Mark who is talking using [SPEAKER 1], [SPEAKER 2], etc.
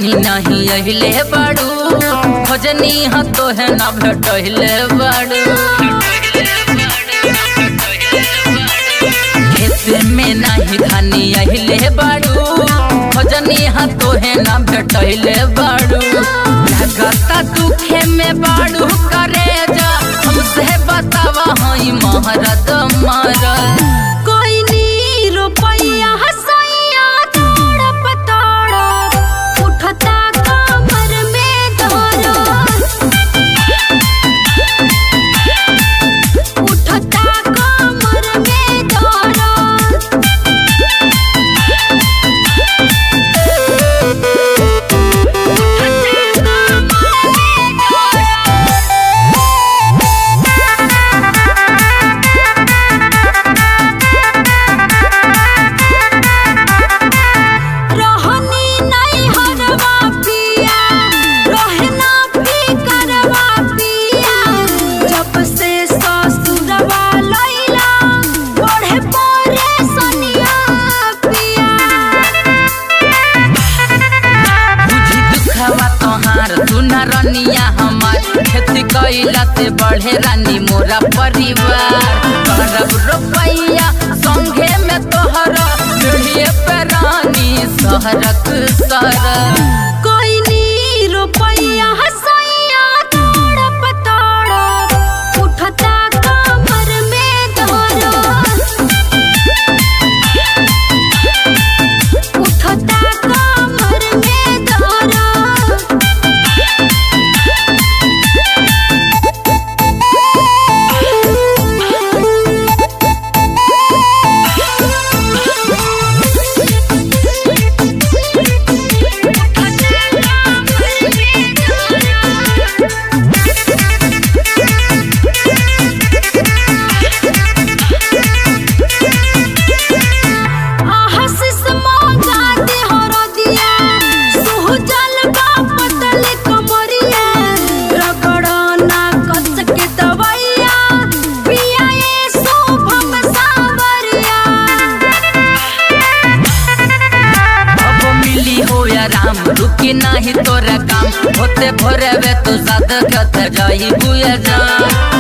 [SPEAKER 1] देखनी नहीं अहिले बाड़ू खोजनी ह तो है ना भेटहिले बाड़ू खेत में नहीं खानी अहिले बाड़ू खोजनी ह तो है ना भेटहिले बाड़ू लगता दुखे में बाड़ू करे जा हमसे बतावा हई महारत मरद
[SPEAKER 2] कोई नी रुपैया हसैया तड़प तड़प उठता कमर में दर्द उठता कमर में दर्द रहनी नहीं हरवा पिया रहना फिकरवा पिया जब से ससुरवा लैला बढ़े परे सनिया पिया
[SPEAKER 1] बुझी दुखवा तोहार सुना रनिया हमार खेती कैला से बढ़े रानी मोरा परिवार करब रुपैया संगे में तोहरा पीढ़िए पे रानी सहरक सर
[SPEAKER 2] कोई नी रुपैया हसैया तड़प तड़प उठता कमर में दर्द उठता कमर में दर्द आहसिस मौजा दे हरदिया सुहजल बापतल कमरिया रगड़ना कस के दवैया पिया ये शुभम सावरिया
[SPEAKER 1] अब मिली हो या राम रुकी नाही तोरा काम होते भोरे वे तो साथ कत जाई बुया जान